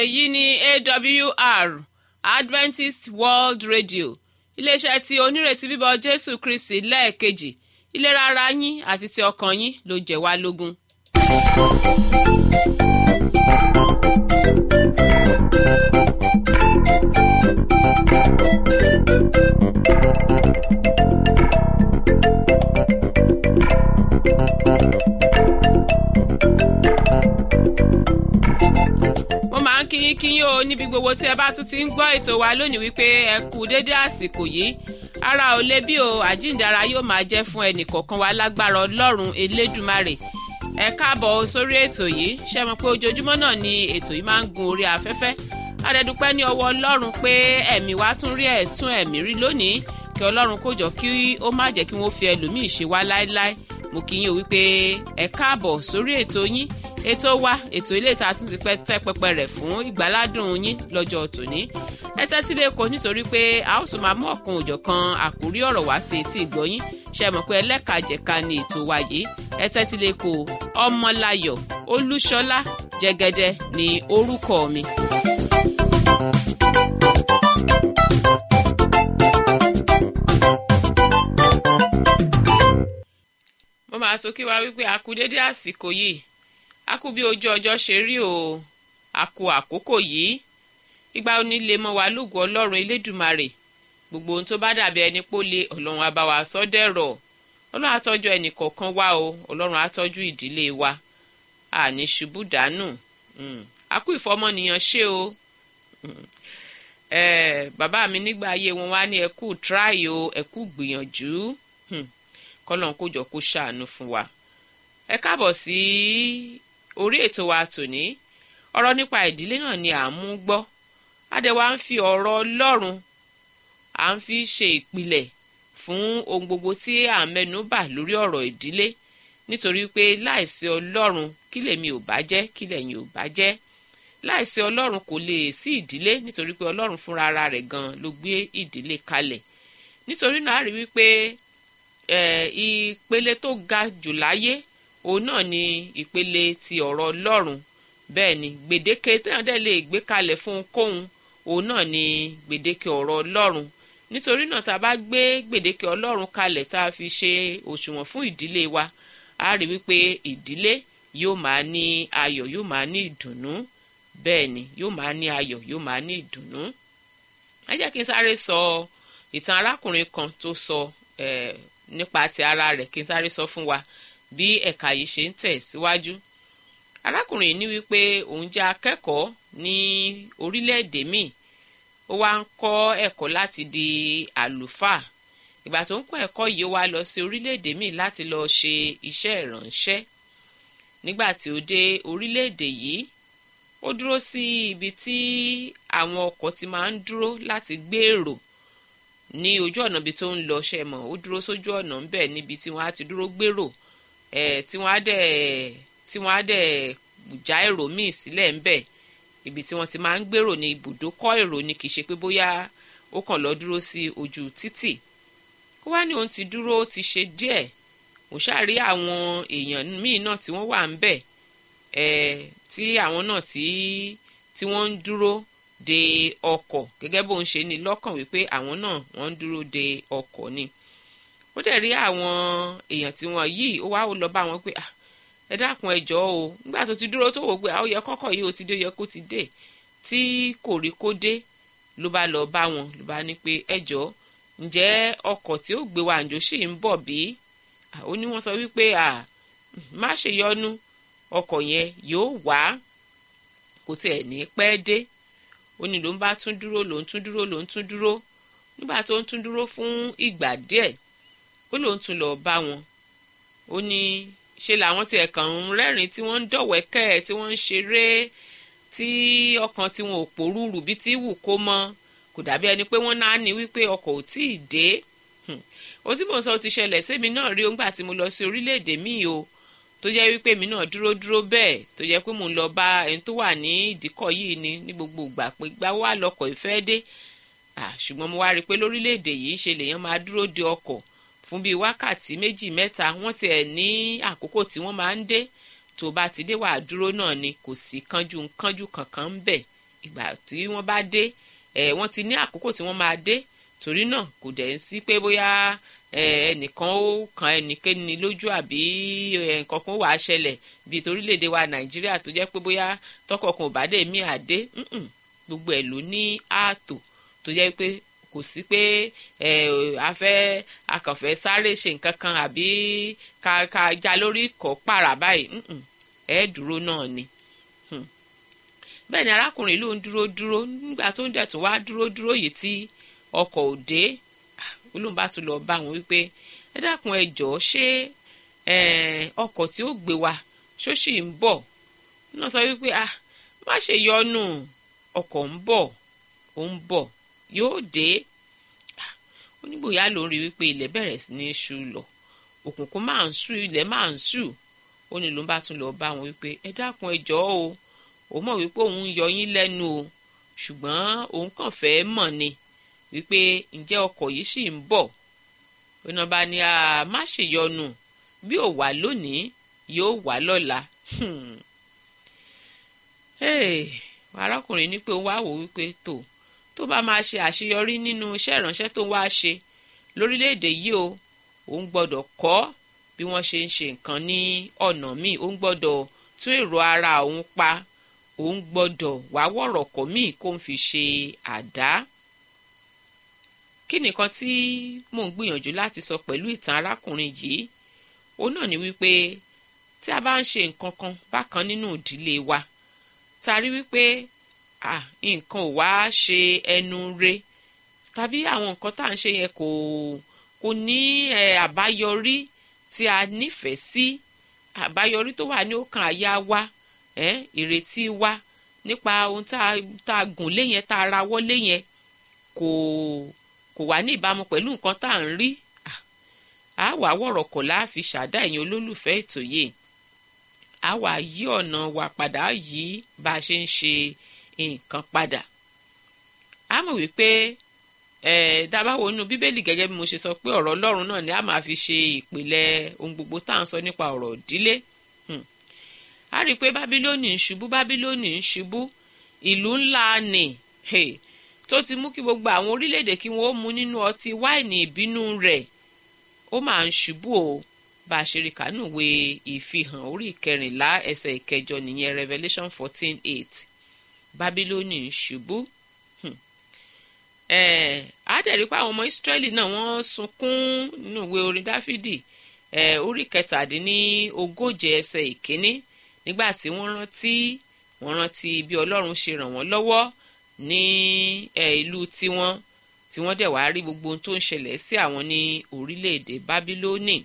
èyí ni awr adventist world radio iléeṣẹ́ tí onírètí bíbọ̀ jésù kristi lẹ́ẹ̀kejì ìlera ara yín àti ti ọkàn yín ló jẹ́ wá lógún. mo máa ń kíyín kíyín o níbi gbogbo tí ẹ bá tún ti ń gbọ́ ètò wa lónìí wípé ẹ kú dédé àsìkò yìí ara ò lè bí o àjíǹdara yóò máa jẹ́ fún ẹnì kọ̀ọ̀kan wa lágbára ọlọ́run elédùmarè ẹ káàbọ̀ sórí ètò yìí ṣe mọ̀ pé ojoojúmọ́ náà ni ètò yìí máa ń gun orí afẹ́fẹ́ adẹ́dúpẹ́ ní ọwọ́ ọlọ́run pé ẹ̀mí wa tún rí ẹ̀tún ẹ̀mí rí lónìí kí ọlọ́run kó jọ kí ó má jẹ́ kí wọ́n fi ẹlòmíì ṣe wá láéláé mo kí yín o wípé ẹ káàbọ̀ sórí ètò yín ètò wa ètò ilé ìta tún ti pẹ́ tẹ́ pẹpẹ rẹ̀ fún ìgbáládùn yín lọ́jọ́ tòní ẹ tẹ́tí lè kó nítorí pé a ó tún máa mú ọ̀kan òjọ̀kan àkórí ọ̀rọ̀ wá sí etí ìgbọ́yín ṣe mọ̀ pé ẹlẹ́kajẹ̀ka ni ètò wa yìí ẹ tẹ́tí lè kó ọmọláyọ̀ olúṣọlá jẹgẹdẹ ní orúkọ mi. mo máa tó kí wa wípé a kú dédé àsìkò yìí a kú bí ojú ọjọ́ ṣe rí o a kú àkókò yìí ìgbà onílé mọ́ wa lóògùn ọlọ́run elédùmarè gbogbo ohun tó bá dàbí ẹni pólé ọlọ́run á bá wa sọ dẹ̀rọ̀ ọlọ́run á tọ́jú ẹnì kọ̀ọ̀kan wa o ọlọ́run á tọ́jú ìdílé wa àní ṣubú dànù a kú ìfọmọnìyàn ṣe o bàbá mi nígbà ayé wọn wá ní ẹkú tíráì o ẹkú gbìyànjú kọ́lọ́n kó jọ kó ṣàánú fún wa ẹ káàbọ̀ sí orí ètò wa tòní ọ̀rọ̀ nípa ìdílé náà ni à ń mú gbọ́ adẹ́wà ń fi ọ̀rọ̀ ọlọ́run à ń fi ṣe ìpìlẹ̀ fún ohun gbogbo tí à ń mẹ́nu bà lórí ọ̀rọ̀ ìdílé nítorí pé láìsí ọlọ́run kí lèmi ò bá jẹ́ kí lẹ̀yin ò bá jẹ́ láìsí ọlọ́run kò lè sí ìdílé nítorí pé ọlọ́run fúnra ara rẹ̀ gan ló gbé ìdílé kalẹ̀ nítorí náà a rí wípé ìpele tó ga jù láyé òun náà ni ìpele ti ọ̀rọ̀ ọlọ́run bẹ́ẹ̀ ni gbèdéke téèyàn dẹ̀ lè gbé kalẹ̀ fún ohunkóhun òun náà ni gbèdéke ọ̀rọ̀ ọlọ́run nítorí náà tá a bá gbé gbèdéke ọlọ́run kalẹ̀ tá a fi ṣe òṣùwọ̀n fún ìdílé wa a rí wípé ìdílé yóò máa ní ayọ̀ yóò máa ní ìdùnnú bẹ́ẹ̀ ni yóò máa ní ayọ̀ yóò máa ní ìdùnnú. ẹ jẹ́ kí n sáré sọ ìtàn arákùnrin kan tó sọ nípa ti ara rẹ̀ kí n sáré sọ fún wa bí ẹ̀ka yìí ṣe ń tẹ̀ síwájú. arákùnrin yìí ní wípé òun jẹ́ akẹ́kọ̀ọ́ ní orílẹ̀-èdè míì ó wá ń kọ́ ẹ̀kọ́ láti di àlùfáà ìgbà tó ń kọ́ ẹ̀kọ́ yìí ó wá lọ sí orílẹ̀-èdè míì láti lọ ṣe iṣẹ́ ìrànṣẹ́ nígbà tí ó dé orílẹ̀-èdè yìí ó dúró sí ibi tí àwọn ọkọ̀ ti máa ń dúró láti gbé èrò ní ojú ọ̀nà ibi tó ń lọ ṣe mọ̀ ó dúró sójú ọ̀nà ń bẹ̀ níbi tí wọ́n á ti dúró gbèrò ẹ̀ tí wọ́n á dẹ̀ tí wọ́n á dẹ̀ já èrò míì sílẹ̀ ń bẹ̀ ibi tí wọ́n ti máa ń gbèrò ní ibùdókọ̀ èrò ni kì í ṣe pé bóyá ó kàn lọ dúró sí ojú títì ó wá ní òun ti dúró ó ti ṣe díẹ̀ ó ṣàrí àwọn èèyàn míì náà tí wọ́n wà ń bẹ̀ ẹ̀ tí àwọn náà tí tí wọ́n ń dúró de ọkọ̀ gẹ́gẹ́ bó ń ṣe ní lọ́kàn wípé àwọn náà wọ́n ń dúró de ọkọ̀ ni ó dẹ̀ rí àwọn èèyàn tí wọ́n yìí ó wá ó lọ bá wọn pé ẹ dákun ẹ jọ̀ọ́ o nígbà tó ti dúró tó wò pé àwọn yẹ kọ́kọ́ yìí ó ti dé yẹ kó ti dé tí kò rí kó dé ló bá lọ bá wọn ló bá ní pé ẹ jọ̀ọ́ ǹjẹ́ ọkọ̀ tí ó gbé wa àjò sì ń bọ̀ bí ó ní wọ́n sọ wípé má ṣe yọnu ọkọ̀ yẹn yóò wá kò tiẹ̀ ní pẹ́ dé ó ní ló ń bá tún dúró ló ń tún dúró ló ń tún dúró nígbà tó ń tún dúró fún ìgbà díẹ̀ ó ló ń tún lọ bá wọn ó ní ṣe làwọn tiẹ̀ kàn ń rẹ́rìn tí wọ́n ń dọ̀wẹ́kẹ́ tí wọ́n ń ṣeré tí ọkàn tí wọn ò pòrúurù bí tí wù kó mọ́ kò dàbí ẹni pé wọ́n náà ní wípé ọkọ̀ ò tí ì dé ohun tí mò ń sọ ti ṣẹlẹ̀ sẹ́mi náà rí ońgbà tí mo lọ sí orílẹ̀-èdè míì o tó jẹ́ wípé mi náà dúró dúró bẹ́ẹ̀ tó jẹ́ pé mò ń lọ bá ẹni tó wà ní ìdíkọ̀ yìí ni ní gbogbo ìgbà pé gbá wà lọkọ̀ ìfẹ́ dé ṣùgbọ́n mo wá rí i pé lórílẹ̀‐èdè yìí ṣe lèèyàn máa dúró de ọkọ̀ fún bíi wákàtí méjì mẹ́ta wọ́n tiẹ̀ ní àkókò tí wọ́n máa ń dé tó bá ti dé wàá dúró náà ni kò sí kánjú kánjú kankan ń bẹ̀ ìgbà tí wọ́n bá dé ẹ̀ wọ́n ti ní àkókò tí wọ́n máa dé torí náà kò dẹ̀ ń sí pé bóyá ẹnìkan ó kan ẹnìkéni lójú àbí nǹkan kan wàá ṣẹlẹ̀ bíi torílẹ̀-èdè wa nàìjíríà tó jẹ́ pé bóyá tọkọ̀kan ò bá dé mí àdé gbogbo ẹ̀ ló ní ààtò tó jẹ́ pé kò sí pé afẹ́ akànfẹ́ sáré ṣe nǹkan kan àbí ká ká já lórí ìkọ́ pààrà báyìí ẹ̀ dúró náà ni bẹ́ẹ̀ ni arákùnrin ló ń dúró dúró nígbà tó ń dẹ̀ tún wá dúró dúró yìí tí ọkọ̀ ò dé olóhùn bá tún lọ bá wọn wípé ẹ dákun ẹ jọ̀ọ́ ṣé ọkọ̀ tí ó gbé wa ṣó sì ń bọ̀ náà sọ wípé ah má ṣe yọnu ọkọ̀ ń bọ̀ ó ń bọ̀ yóò dé onígbòyà ló ń rí wípé ilẹ̀ bẹ̀rẹ̀ sí ní ṣú lọ òkùnkùn máa ń ṣú ilẹ̀ máa ń ṣú ó ní ló ń bá tún lọ bá wọn wípé ẹ dákun ẹ jọ̀ọ́ o ó mọ̀ wípé òun yọ yín lẹ́nu o ṣùgbọ́n òun kàn fẹ́ mọ̀ ni wípé ǹjẹ́ ọkọ̀ yìí sì ń bọ̀ ọ̀nà bá ní a má ṣèyọnu bí ò wá lónìí yóò wá lọ́la arákùnrin ní pé ó wá wò wípé tó tó bá máa ṣe àṣeyọrí nínú iṣẹ́ ìránṣẹ́ tó ń wá ṣe lórílẹ̀‐èdè yìí o òun gbọ́dọ̀ kọ́ bí wọ́n ṣe ń ṣe nǹkan ní ọ̀nà míì òun gbọ́dọ̀ tún èrò ara òun pa òun gbọ́dọ̀ wá wọ̀rọ̀kọ̀ míì kó ń fi ṣe àdá kí nìkan tí mò ń gbìyànjú láti sọ pẹ̀lú ìtàn arákùnrin yìí òun náà ni wípé tí a bá ń ṣe nǹkan kan bákan nínú ìdílé wa ta rí wípé nǹkan ò wá ṣe ẹnu re tàbí àwọn nǹkan tá à ń ṣe yẹn kò kò ní àbáyọrí tí a nífẹ̀ẹ́ sí àbáyọrí tó wà ní ọkàn àyà wa ìrètí wa nípa ohun tá a gùn lé yẹn tá a rawọ́ lé yẹn kò kò wá ní ìbámu pẹ̀lú nǹkan tá à ń rí a wà wọ̀rọ̀ kọ̀ láàfi ṣàdá ẹ̀yin olólùfẹ́ ètò yìí a wà yí ọ̀nà wa padà yí bá a ṣe ń ṣe nǹkan padà a mọ̀ wípé dábàá inú bíbélì gẹ́gẹ́ bí mo ṣe sọ pé ọ̀rọ̀ ọlọ́run náà ni a máa fi ṣe ìpìlẹ̀ ohun gbogbo tá à ń sọ nípa ọ̀rọ̀ ìdílé a rí i pé bábílónì ń ṣubú bábílónì ń ṣubú ìlú ńlá ni tó ti mú kí gbogbo àwọn orílẹ̀-èdè kí wọ́n mu nínú ọtí wáìnì ìbínú rẹ̀ ó máa ń ṣubú o bá a ṣe rí kánú wé ìfihàn orí ìkẹrìnlá ẹsẹ̀ ìkẹjọ nìyẹn Revelation fourteen eight bábílónì ń ṣubú àádẹ́rì pé àwọn ọmọ Ísírẹ́lì náà wọ́n sunkún nínú ìwé orin Dáfídì orí kẹtàdínní ogóje ẹsẹ̀ ìkíní nígbà tí wọ́n rántí wọ́n rántí bí Ọlọ́run ṣe ràn wọ́n lọ́wọ́ ní ìlú tiwọn tí wọ́n dẹ̀ wá rí gbogbo ohun tó ń ṣẹlẹ̀ sí àwọn ní orílẹ̀-èdè Bábílónì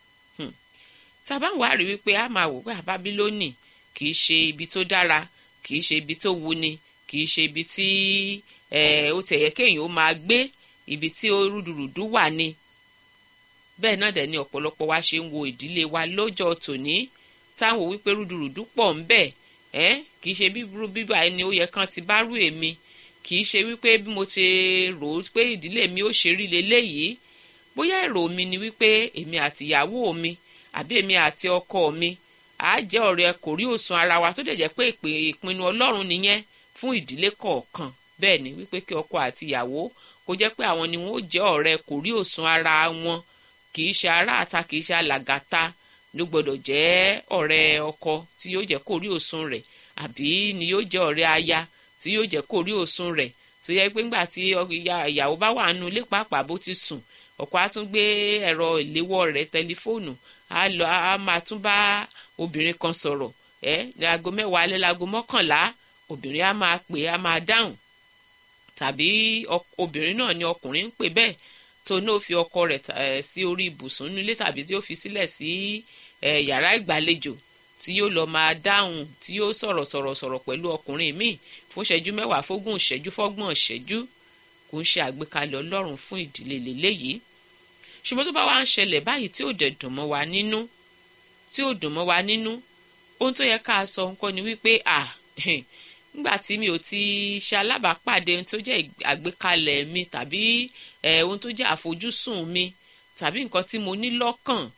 tàbá wà rí wípé a máa wò pé Bábílónì kì í ṣe ibi tó dára kì í ṣe ibi tó wuni kì í ṣe ibi tí ó tẹ̀yẹ kéèyàn ó máa gbé ibi tí ó rúdurùdu wà ni bẹ́ẹ̀ náà dẹ̀ ni ọ̀pọ̀lọpọ̀ wa ṣe ń wo ìdílé wa lọ́jọ́ tòní táwọn wípé rúdurùdu pọ̀ ń bẹ ẹ́ kì í ṣe bíburú bíbá ẹni ó yẹ kán ti bá rú èmi kì í ṣe wípé bí mo ti rò ó pé ìdílé mi ó ṣe rí leléyìí bóyá èrò mi ni wípé èmi àti ìyàwó mi àbí èmi àti ọkọ mi àá jẹ́ ọ̀rẹ́ kò rí òsùn ara wa tó dẹ̀ jẹ́ pé ìpinnu ọlọ́run nìyẹn fún ìdílé kọ̀ọ̀kan bẹ́ẹ̀ ni wípé kí ọkọ àti ìyàwó kó jẹ́ pé àwọn ni wọ́n ó jẹ́ ọ̀rẹ́ kò rí òsùn ara wọn kì í ṣe ará àta kì í ṣe alàgàta ló gbọ́dọ̀ jẹ́ ọ̀rẹ́ ọkọ tí yóò jẹ́ kó rí òsùn rẹ̀ àbí ni yóò jẹ́ ọ̀rẹ́ aya tí yóò jẹ́ kó rí òsùn rẹ̀ tó yẹ pé ńgbà tí ìyàwó bá wà nínú ilé pàápàá bó ti sùn ọkọ á tún gbé ẹ̀rọ ìléwọ́ rẹ̀ tẹlifóònù á lọ á máa tún bá obìnrin kan sọ̀rọ̀ ẹ́ láago mẹ́wàá alẹ́ láago mọ́kànlá obìnrin á máa pè á máa dáhùn tàbí obìnrin náà ni ọkùnrin ń pè bẹ́ẹ̀ tó náà fi ọkọ rẹ̀ sí orí ibùsùn nílé tàbí tí ó fi sílẹ̀ sí yàrá ìgbàlejò tí yóò lọ máa dáhùn tí yóò sọ̀rọ̀ sọ̀rọ̀ sọ̀rọ̀ pẹ̀lú ọkùnrin míì fún ìṣẹ́jú mẹ́wàá fógún ìṣẹ́jú fọ́gbọ̀n ìṣẹ́jú kò ń ṣe àgbékalẹ̀ ọlọ́run fún ìdílé lélẹ́yìí ṣùgbọ́n tó bá wá ń ṣẹlẹ̀ báyìí tí ò dẹ̀ dùn mọ́ wa nínú tí ò dùn mọ́ wa nínú ohun tó yẹ ká sọ nǹkan ni wípé à nígbà tí mi ò ti ṣe alábàápàdé ohun tó jẹ́ àgbékalẹ̀ mi tàbí ohun tó jẹ́ àfojúsùn mi tàbí nǹkan tí mo ní lọ́kàn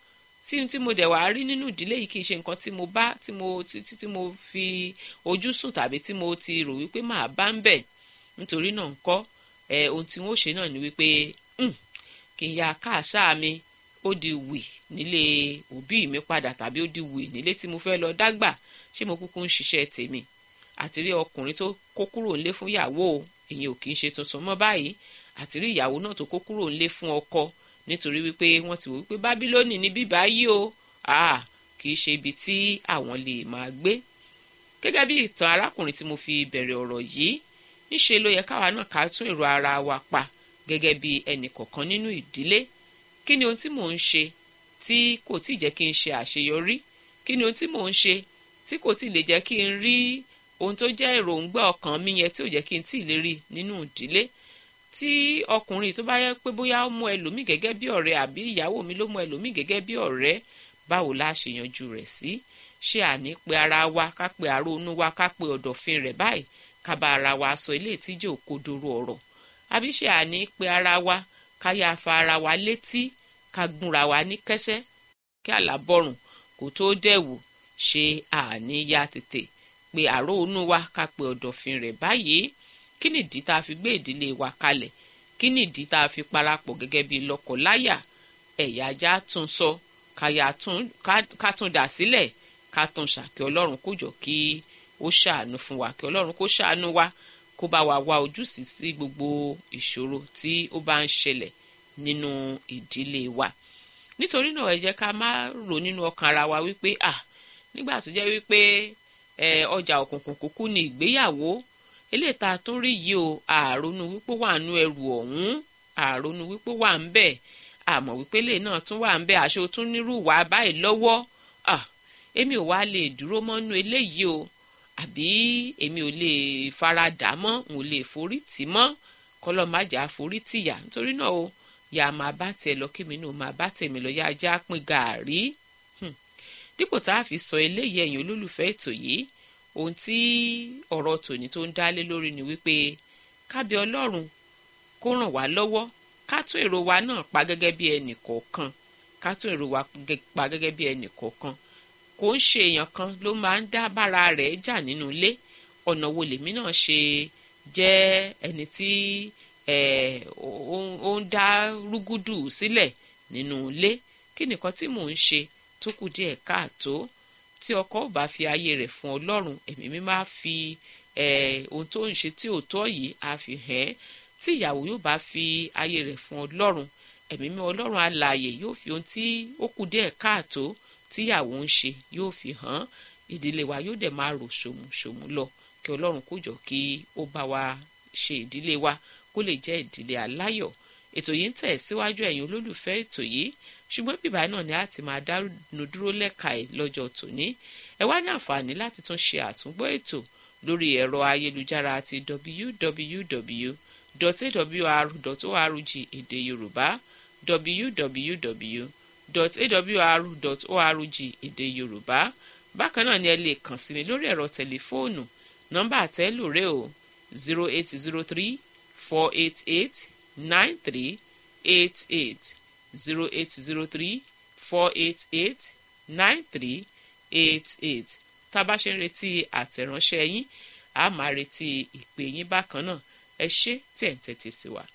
tí tí mo dẹ̀ wá rí nínú ìdílé yìí kì í ṣe nǹkan tí mo bá tí mo tí tí mo fi ojú sùn tàbí tí mo ti rò wípé màá bá ń bẹ̀ nítorí náà ń kọ́ ẹ ohun tí wọ́n ṣe náà ni wípé kì í ya káàṣá mi ó di wì nílé òbí mi padà tàbí ó di wì nílé tí mo fẹ́ lọ dágbà ṣé mo kúkú ń ṣiṣẹ́ tèmi àti rí ọkùnrin tó kó kúrò ńlé fún ìyàwó èyí ò kì í ṣe tuntun mọ́ báyìí àti rí ìyàwó náà tó kó kúrò ńlé fún ọkọ nítorí wípé wọ́n ti wò wípé bábílónì ní bíbá yìí o ah kì í ṣe ibi tí àwọn lè máa gbé gẹ́gẹ́ bí ìtàn arákùnrin tí mo fi bẹ̀rẹ̀ ọ̀rọ̀ yìí níṣe ló yẹ káwa náà ká tún èrò ara wa pa gẹ́gẹ́ bí ẹnì kọ̀ọ̀kan nínú ìdílé kí ni ohun tí mò ń ṣe tí kò tí ì jẹ́ kí n ṣe àṣeyọrí kí ni ohun tí mò ń ṣe tí kò tí ì lè jẹ́ kí n rí ohun tó jẹ́ èròǹgbà ọkàn mi yẹn tí ò jẹ́ kí n tí ì lè rí nínú ìdílé tí ọkùnrin tó bá yẹ pé bóyá ó mú ẹlòmíì gẹ́gẹ́ bí ọ̀rẹ́ àbí ìyàwó mi ló mú ẹlòmíì gẹ́gẹ́ bí ọ̀rẹ́ báwo la ṣe yanjú rẹ̀ sí ṣé àní pé ara wa ká pe àrónú wa ká pe ọ̀dọ̀fin rẹ̀ báyìí ká bá ara wa sọ ilé ìtíjẹ́ òkodoro ọ̀rọ̀ àbí ṣé àní pé ara wa ká yá fa ara wa létí ká gúnra wa ní kẹ́sẹ́ kí àlàbọ̀rùn kò tó dẹ̀wò ṣe àní ya tètè pé àrónú wa ká pe ọ̀dọ̀fin rẹ̀ báyìí kí nìdí tá a fi gbé ìdílé wa kalẹ̀ kí nìdí tá a fi parapọ̀ gẹ́gẹ́ bí lọ́kọ̀láyà ẹ̀yà ajá tún sọ ká tún dà sílẹ̀ ká tún ṣàkí ọlọ́run kó jọ kí ó ṣàánú fún wa kí ọlọ́run kó ṣàánú wa kó bá wa wá ojúsí sí gbogbo ìṣòro tí ó bá ń ṣẹlẹ̀ nínú ìdílé wa nítorí náà ẹ jẹ́ ká má rò nínú ọkàn ara wa wípé ah nígbà tó jẹ́ wípé ọjà òkùnkùn kúkú ni ìgbéyàwó eléyìí tá a tún rí yìí o àrònú wípé wà nú ẹrù ọ̀hún àrònú wípé wà ń bẹ̀ àmọ́ wípé lè náà tún wà ń bẹ̀ àṣọ tún nírú wà báyìí lọ́wọ́ èmi ò wá lè dúró mọ́nú eléyìí o àbí èmi ò lè fara dà mọ́ n ò lè forí tì mọ́ kọ́lọ́ má jà forí tìyà nítorí náà o yà máa bá tiẹ̀ lọ kémi náà máa bá tèmi lọ yá ajá pín gàárì dípò tá a fi sọ eléyìí ẹ̀yin olólùfẹ́ ètò yìí ohun tí ọ̀rọ̀ tòní tó ń dálé lórí ni wípé kábí ọlọ́run kó ràn wá lọ́wọ́ ká tún èrò wa náà pa gẹ́gẹ́ bí ẹnì kọ̀ọ̀kan ká tún èrò wa pa gẹ́gẹ́ bí ẹnì kọ̀ọ̀kan kò ń ṣe èèyàn kan ló máa ń dá bára rẹ̀ jà nínú ilé ọ̀nà wo lèmi náà ṣe jẹ́ ẹni tí ó ń dá rúgúdù sílẹ̀ nínú ilé kí nìkan tí mò ń ṣe tó kù díẹ̀ káàtó tí ọkọ ò bá fi ayé rẹ̀ fún ọlọ́run ẹ̀mí mi máa fi ohun tó ń ṣe tí ò tọ́ yìí á fi hàn ẹ́ tí ìyàwó yóò bá fi ayé rẹ̀ fún ọlọ́run ẹ̀mí mi ọlọ́run alààyè yóò fi ohun tí ó kù díẹ̀ káàtó tíyàwó ń ṣe yóò fi hàn ìdílé wa yóò dẹ̀ máa rò ṣòmùṣòmù lọ kí ọlọ́run kó jọ kí ó bá wa ṣe ìdílé wa kó lè jẹ́ ìdílé aláyọ̀ ètò yìí ń tẹ̀ síwájú ẹ̀yin olólùfẹ́ ètò yìí ṣùgbọ́n bíbá náà ni a ti máa dánu dúró lẹ́ka ẹ̀ lọ́jọ́ tòní ẹ wá ní àǹfààní láti tún ṣe àtúngbọ́ ètò lórí ẹ̀rọ ayélujára àti www.awr.org èdè yorùbá www.awr.org èdè yorùbá bákan náà ni ẹ lè kàn sí mi lórí ẹ̀rọ tẹlifóònù nọ́mbà àtẹ́lù rẹ̀ o zero eight zero three four eight eight nine three eight eight zero eight zero three four eight eight nine three eight eight tá a bá ṣe ń retí àtẹ̀ránṣẹ́ yín a máa retí ìpè yín bákan náà ẹ ṣé tí ẹ̀ ń tẹ́tí sí wa.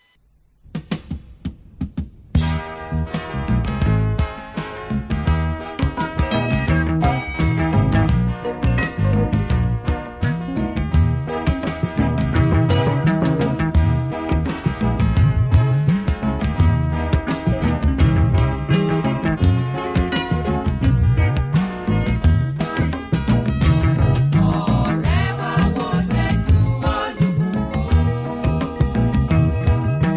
Ọ̀rẹ́ wa wo Jésù olùkókó.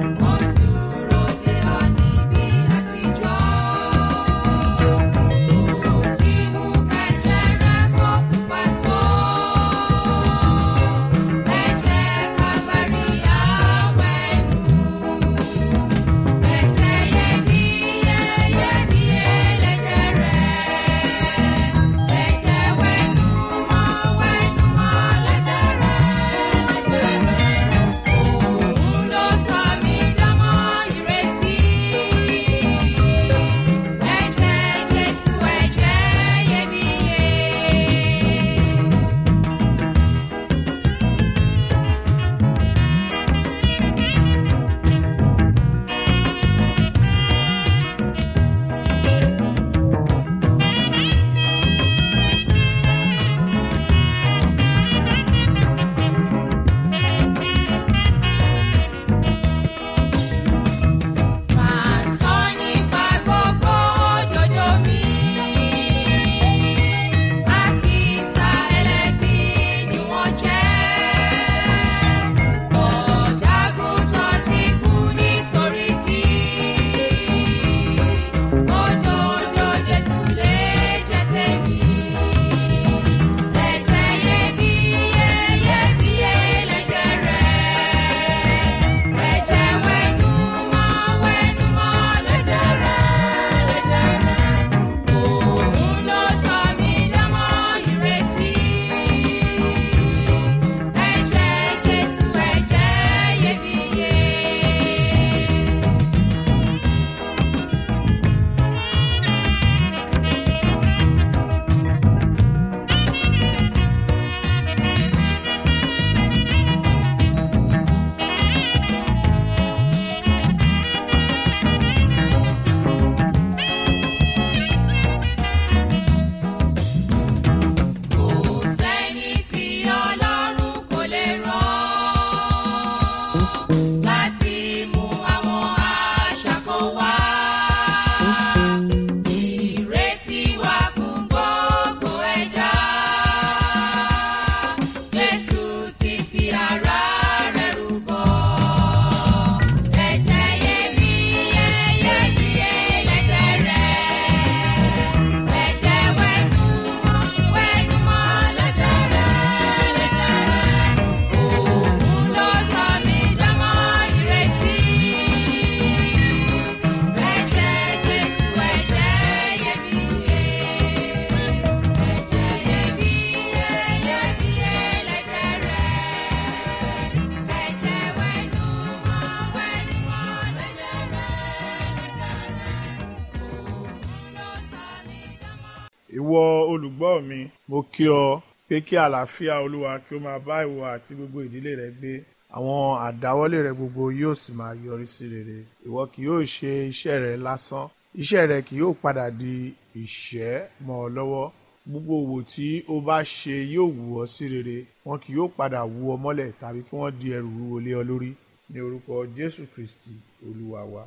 olùgbọ́ mi mo kí ọ pé kí àlàáfíà olúwa kí ó máa bá ìwọ àti gbogbo ìdílé rẹ gbé àwọn àdáwọ́lé rẹ gbogbo yóò sì máa yọrí sí rere ìwọ kì yóò ṣe iṣẹ́ rẹ lásán iṣẹ́ rẹ kì yóò padà di ìṣẹ́ mọ́ ọ lọ́wọ́ gbogbo òwò tí o bá ṣe yóò wù ọ́ sí rere wọn kì yóò padà wú ọ mọ́lẹ̀ tàbí kí wọ́n di ẹrù wúwo lé ọ lórí ní orúkọ jésù kristi olúwa wa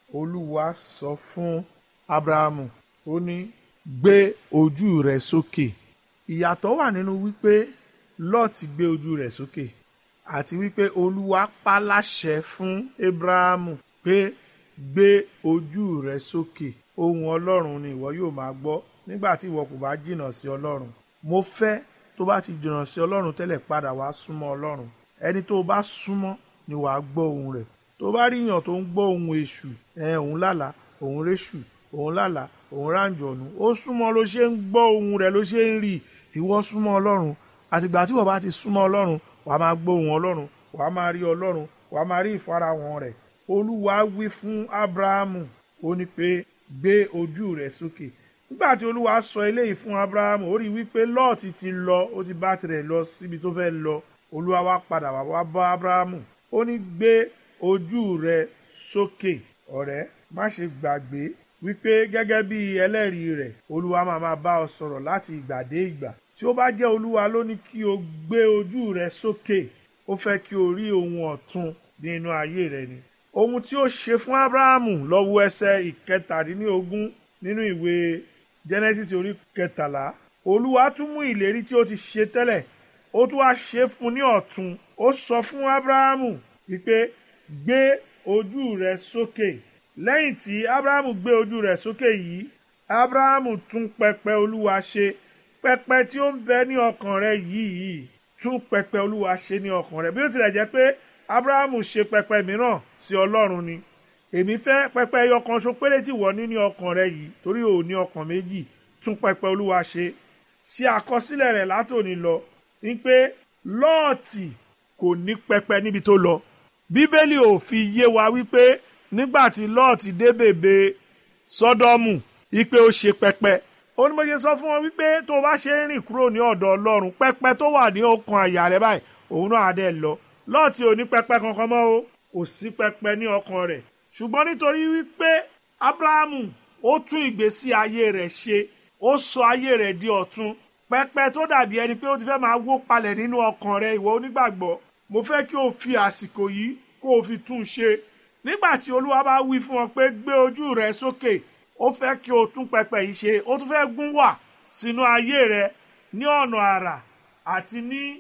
olúwa sọ fún abrahamu ó ní gbé ojú rẹ sókè ìyàtọ̀ wà nínú wípé lọ́ọ̀tì gbé ojú rẹ̀ sókè àti wípé olúwa pa láṣẹ fún abrahamu pé gbé ojú rẹ sókè ohun ọlọ́run ni ìwọ yóò máa gbọ́ nígbà tí ìwọ kò bá jìnnà sí ọlọ́run mo fẹ́ tó bá ti jìnnà sí ọlọ́run tẹ́lẹ̀ padà wá súnmọ́ ọlọ́run ẹni tó bá súnmọ́ ni wàá gbọ́ ohun rẹ̀ tó bá ríyàn tó ń gbọ́ ohun èṣù ẹ̀ òun lálàá òun réṣù òun lálàá òun ráǹjọ̀nù ó súnmọ́ ló ṣe ń gbọ́ ohun rẹ̀ ló ṣe ń rí ìwọ súnmọ́ ọlọ́run àtìgbà tí wọ́n bá ti súnmọ́ ọlọ́run wàá máa gbọ́ ohun ọlọ́run wàá máa rí ọlọ́run wàá máa rí ìfarahàn rẹ̀ olúwa wí fún abrahamu ó ní pé gbé ojú rẹ̀ sókè nígbà tí olúwa sọ eléyìí fún abrahamu ó rí wípé lọ́ọ̀tì ti lọ ó ti bá tirẹ̀ lọ síbi tó fẹ́ lọ olúwa wá padà wá wá bá abrahamu ó ní gbé ojú rẹ̀ sókè ọ̀rẹ́ má ṣe gbàgbé wípé gẹ́gẹ́ bí ẹlẹ́rìí rẹ̀ olúwa máa máa bá ọ sọ̀rọ̀ láti ìgbà dé ìgbà tí ó bá jẹ́ olúwa ló ní kí o gbé ojú rẹ sókè ó fẹ́ kí o rí ohun ọ̀tun ní inú ayé rẹ ni ohun tí ó ṣe fún abrahamu lọ́wọ́ ẹsẹ̀ ìkẹtàdínlógún nínú ìwé genesis orí kẹtàlá olúwa tún mú ìlérí tí ó ti ṣe tẹ́lẹ̀ ó tún wá ṣe fún ní ọ̀tun ó sọ fún abrahamu wípé gbé ojú rẹ sókè lẹ́yìn tí abrahamu gbé ojú rẹ̀ sókè yìí abrahamu tún pẹpẹ olúwa ṣe pẹpẹ tí ó ń bẹ ní ọkàn rẹ̀ yìí tún pẹpẹ olúwa ṣe ní ọkàn rẹ̀ bí ó tilẹ̀ jẹ́ pé abrahamu ṣe pẹpẹ mìíràn sí ọlọ́run ni èmi fẹ́ pẹpẹ ẹyọ kan ṣo péré tí wọ́n ní ní ọkàn rẹ̀ yìí torí ò ní ọkàn méjì tún pẹpẹ olúwa ṣe ṣe àkọsílẹ̀ rẹ̀ látòní lọ ní pé lọ́ọ̀tì kò ní pẹpẹ níbi tó lọ bíbélì ò fi yé wa wípé nígbà tí lọ́ọ̀tì dé bèbè sọ́dọ́mù wípé ó ṣe pẹpẹ ó ní mo ṣe sọ fún wọn wípé tó o bá ṣe ń rìn kúrò ní ọ̀dọ̀ ọlọ́run pẹpẹ tó wà ní ọkàn àyà rẹ báyìí òun náà á dẹ̀ lọ lọ́ọ̀tì ò ní pẹpẹ kankan mọ́ o kò sí pẹpẹ ní ọkàn rẹ̀ ṣùgbọ́n nítorí wípé abrahamu ó tún ìgbésí ayé rẹ̀ ṣe ó sọ ayé rẹ̀ di ọ̀tun pẹpẹ tó dàbí ẹni pé ó ti fẹ́ máa wó palẹ̀ nínú ọkàn rẹ̀ ìwọ onígbàgbọ́ mo fẹ́ kí o fi àsìkò yìí kó o fi tún un ṣe nígbà tí olúwa bá wí fún ọ pé gbé ojú rẹ sókè ó fẹ́ kí o tún pẹpẹ yìí ṣe ó tún fẹ́ gún wà sínú ayé rẹ ní ọ̀nà àrà àti ní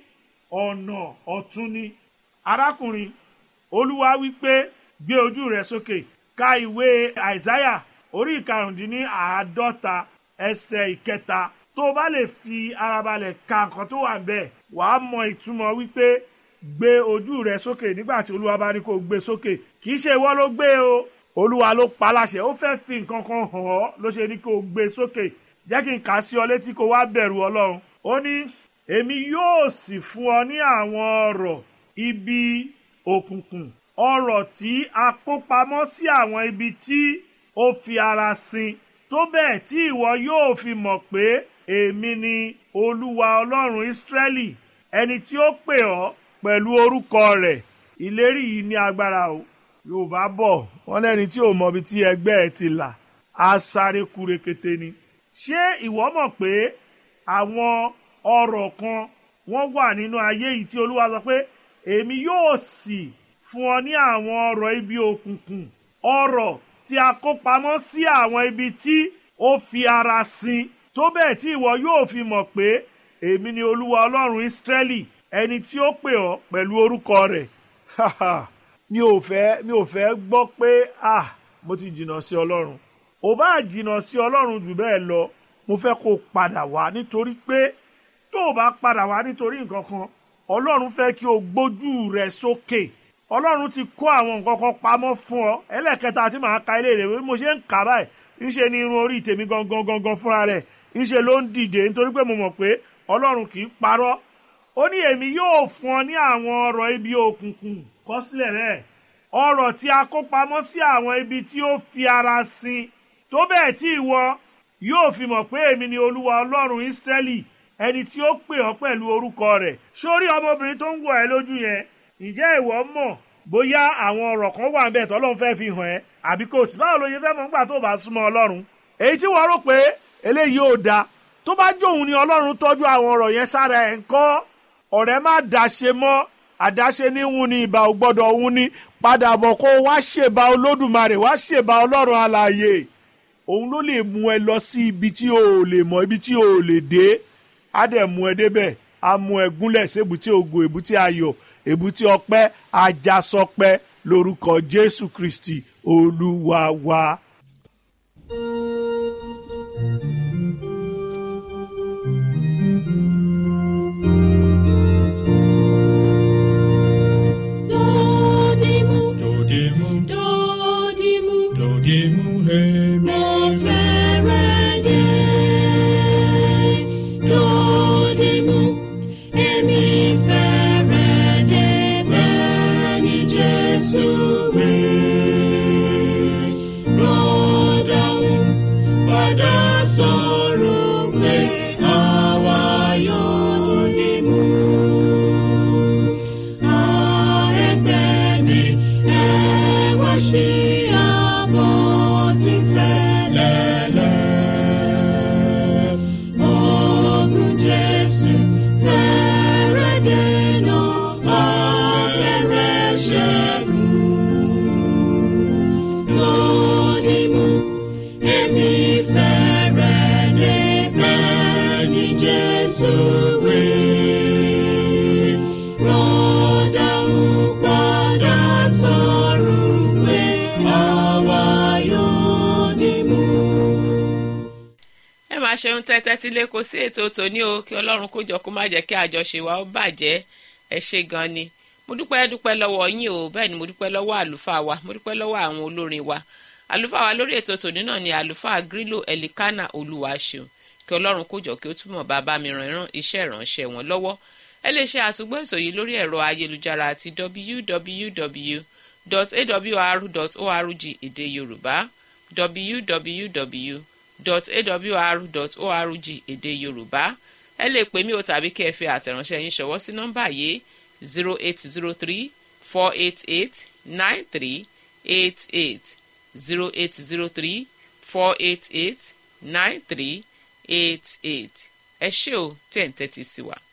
ọ̀nà ọ̀tun ni arákùnrin olúwa wí pé gbé ojú rẹ sókè ka ìwé àìsáyà orí ìkarùndínláàádọ́ta ẹsẹ̀ ìkẹta tó o bá lè fi ara balẹ̀ ka nǹkan tó wà bẹ́ẹ̀ wàá mọ ìtumọ̀ wípé gbé ojú rẹ sókè nígbà tí olúwa bá ní kó gbé sókè kì í ṣe ìwọ ló gbé o olúwa ló pa láṣẹ ó fẹ́ fi nǹkan kan hàn ọ́ ló ṣe ní kó gbé sókè jẹ́ kí n kà á sí ọ létí kó wá bẹ̀rù ọlọ́run ó ní èmi yóò sì fún ọ ní àwọn ọrọ̀ ibi òkùnkùn ọrọ̀ tí a kó pamọ́ sí àwọn ibi tí ó fi ara sin tó bẹ́ẹ̀ tí ìwọ yóò fi mọ̀ pé èmi ni olúwa ọlọ́run ìsírẹ́lì ẹni tí ó pè ọ́ pẹ̀lú orúkọ rẹ̀ ìlérí yìí ní agbára o yorùbá bọ̀ wọ́n lẹ́ni tí ò mọ ibi tí ẹgbẹ́ ẹ ti là á sáré kú rekete ni ṣé ìwọ mọ̀ pé àwọn ọrọ̀ kan wọ́n wà nínú ayé yìí tí olúwa sọ pé èmi yóò sì fún ọ ní àwọn ọrọ̀ ibi òkùnkùn ọrọ̀ tí a kó pamọ́ sí àwọn ibi tí ó fi ara sin tó bẹ́ẹ̀ tí ìwọ yóò fi mọ̀ pé èmi ni olúwa ọlọ́run ìsírẹ́lì ẹni tí ó pè ọ́ pẹ̀lú orúkọ rẹ̀ mi ò fẹ́ mi ò fẹ́ gbọ́ pé ah mo ti jìnnà sí ọlọ́run ò bá jìnnà sí ọlọ́run jù bẹ́ẹ̀ lọ mo fẹ́ kó o padà wá nítorí pé tó o bá padà wá nítorí nǹkan kan ọlọ́run fẹ́ kí o gbójú rẹ sókè ọlọ́run ti kó àwọn nǹkan kan pamọ́ fún ọ ẹlẹ́kẹta tí màá ka ilé rẹ̀ bí mo ṣe ń kà báyìí ńṣe ni irun orí tèmi gangan gangan fúnra rẹ̀ ńṣe ló ń dìde nítorí pé mo mọ̀ pé ọlọ́run kì í parọ́ ó ní èmi yóò fún ọ ní àwọn ọrọ̀ ibi òkùnkùn kọ sílẹ̀ rẹ̀ ọrọ̀ tí a kó pamọ́ sí àwọn ibi tí ó fi ara sin tó bẹ́ẹ̀ tí ìwọ yóò fi mọ̀ pé èmi ni olúwa ọlọ́run ísírẹ́lì ẹni tí ó pè ọ́ pẹ̀lú orúkọ rẹ̀ sórí ọmọbìnrin tó ń wọ̀ ẹ́ lójú yẹn ǹjẹ́ ìwọ mọ̀ bóyá àwọn ọ̀rọ̀ kan wà níbẹ̀ tọ́lọ́run fẹ́ fi hàn ẹ́ àbí kò sí báwo ló yẹ fẹ́ mọ̀ nígbà tó bá súnmọ́ ọlọ́run èyí tí wọ́n rò pé eléyìí ò da tó bá jóun ni ọlọ́run tọ́jú àwọn ọ̀rọ̀ yẹn sára ẹ̀ ń kọ́ ọ̀rẹ́ má dáṣe mọ́ àdáṣe ní wun ni ìbà ò gbọ́dọ̀ wun ni padà bọ̀ kó wá ṣèbà olódùmarè wá ṣèbà ọlọ́run alààyè òun ló lè mú ẹ lọ sí ibi tí o ò lè mọ ibi tí o ò lè dé á dẹ̀ mú ẹ débẹ̀ á mú ẹ gúnlẹ̀ sí èbúté ògo èbúté ayọ̀ èbúté ọpẹ́ ajásọpẹ́ lórúkọ jésù kristi olúwa wa. Dodimu, Dodimu, dodimu, dodimu, hemi. mo fẹ́rẹ̀ dé. Dodimu, èmi fẹ́rẹ̀ dé bẹ́ẹ̀ ni Jésù wí. Rọ́dàún padà sọ̀rọ̀ pé àwa yóò dodimu. Jesus, we rọ́dà ń padà sọ̀rọ̀ pé àwa yóò dìmú. ẹ máa ṣeun tẹ́tẹ́ sílé kó sí ètò tòní o kí ọlọ́run kó jọ kó má jẹ́ kí àjọṣe wa ó bàjẹ́ ẹ ṣe gan ni mo dúpẹ́ dúpẹ́ lọ́wọ́ yín o bẹ́ẹ̀ ni mo dúpẹ́ lọ́wọ́ àlùfáà wa mo dúpẹ́ lọ́wọ́ àwọn olórin wa àlùfáà wa lórí ètò tòní náà ni àlùfáà grílò ẹ̀lìkánà olùwàṣeun kí ọlọ́run kó jọ kí ó túmọ̀ bàbá mi ràn ìran iṣẹ́ ìránṣẹ́ wọn lọ́wọ́ ẹ lè ṣe àtúgbọ́ ètò yìí lórí ẹ̀rọ ayélujára àti www.awr.org èdè yorùbá www.awr.org èdè yorùbá ẹ lè pè mí o tàbí kí ẹ fi àtẹ̀ránṣẹ́ yín ṣọwọ́ sí nọ́mbà yìí zero eight zero three four eight eight nine three eight eight zero eight zero three four eight eight nine three eight eight ẹ ṣé o tẹ̀ ń tẹ́tí sí wa.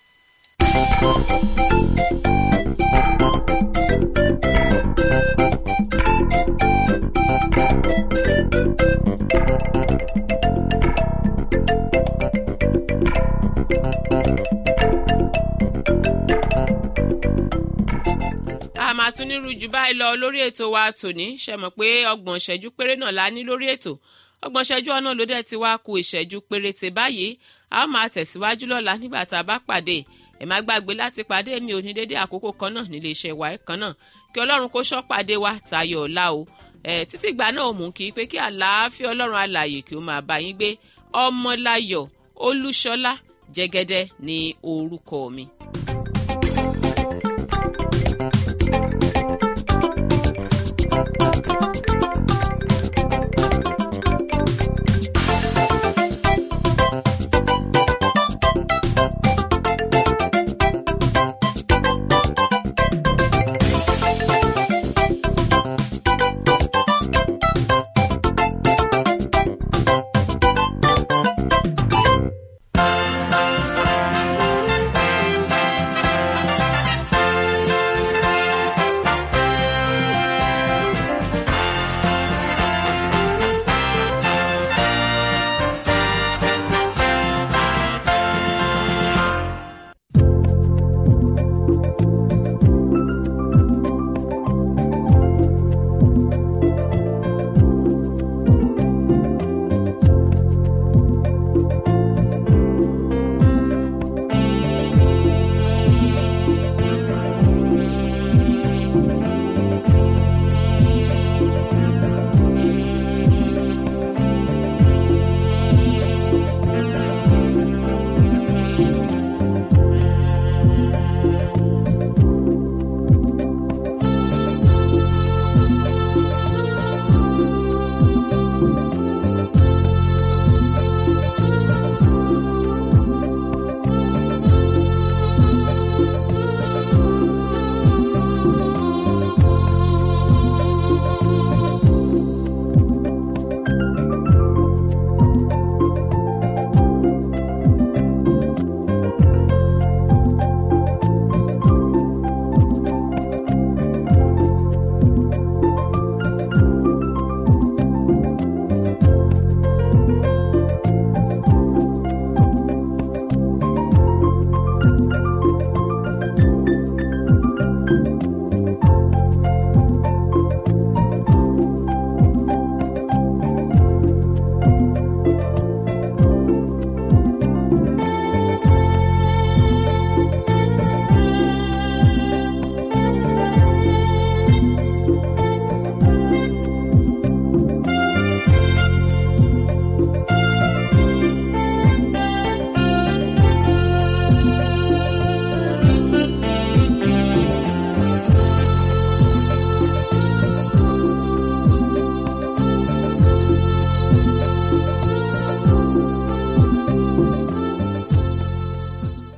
a máa tún nírú jù báyìí lọ lórí ètò wa tòní ṣe mọ̀ pé ọgbọ̀n ìṣẹ́jú péré náà la ní lórí ètò ọgbọ̀n ìṣẹ́jú ọ̀nà ló dẹ̀ ti wá ku ìṣẹ́jú péréte báyìí a ó máa tẹ̀síwájú lọ́la nígbà tá a bá pàdé ẹ má gbàgbé láti pàdé mi ò ní dédé àkókò kan náà nílé iṣẹ́ wa kan náà kí ọlọ́run kó ṣọ́ pàdé wa tayọ ọ̀la o ẹ títí ìgbà náà ò mú kí pé kí àlàáfíà ọlọ́run alààyè kí ó máa bá yín gbé ọmọláyọ̀ olúṣọlá jẹ́gẹ́dẹ́ ní orúkọ mi.